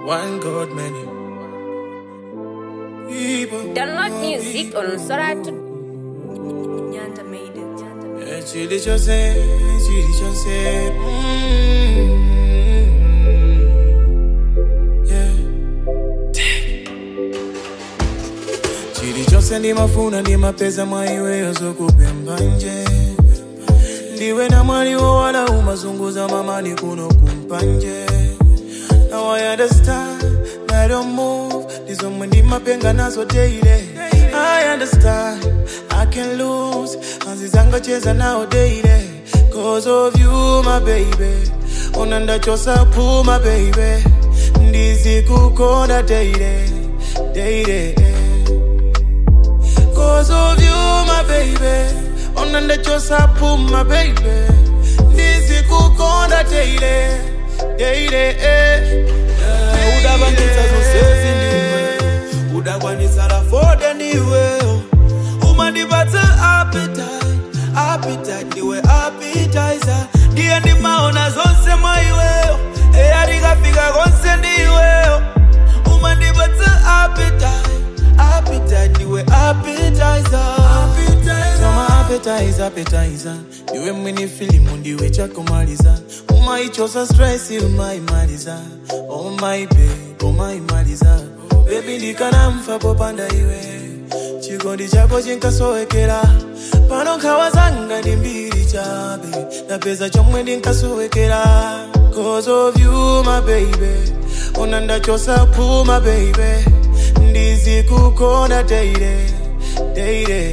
One God, many people. Download music on Soratu. Nyanda made it. Nyanda made Eh, Chili chose, chili chose. Mm, yeah. Chili chose ndimafuna ndimapeza mwaiweyo zokupemba nje ndiwe na mwaliwo wala umazunguza mamani kuno kumpanje Now I understand that don't move ndizomwe ndimapenga nazo daily I understand I can lose azizangacheza nawo daily Cause of you my baby Ona ndachosa pu my baby Ndizikukonda daily daily Cause of you, my baby. Ona ndachosa pu, my baby. Ndizikukonda daily, daily. eh. udabangisa zonsezi ndiwe udakwanisa lafode ndiweyo umandipatsa appetite appetite ndiwe appetizer ndiye ndimaona zonse mwa iweyo eya tikafika konse ndiweyo umandipatsa appetite appetite ndiwe appetizer Kama appetizer, appetizer. Ndiwe mwini filimu ndiwe chakumaliza umaichosa stress umaimaliza oh my babe umaimaliza bebi ndikanamfa popanda iwe chikondi chako chinkasowekera pano nkhawa zanga ndi mbiri chabe ndapeza chomwe ndinkasowekera cause of you my baby ona ndachosa pu my baby ndizikukonda daily daily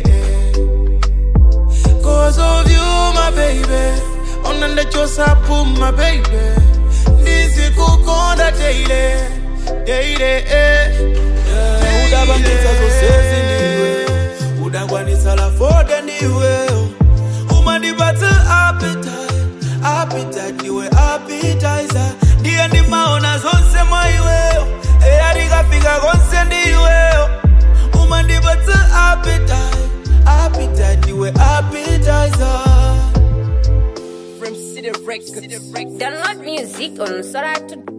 Cause of you, my baby. Ona ndachosa pu, my baby. Ndizikukonda daily, daily. eh. udabangisa zonsezi ndiwe udakwanisa lafode ndiweyo umandipatsa appetite appetite ndiwe appetizer ndiye ndimaona zonse mwa iweyo eya tikafika konse ndiweyo umandipatsa appetite appetite ndiwe appetizer Download music on Soratu.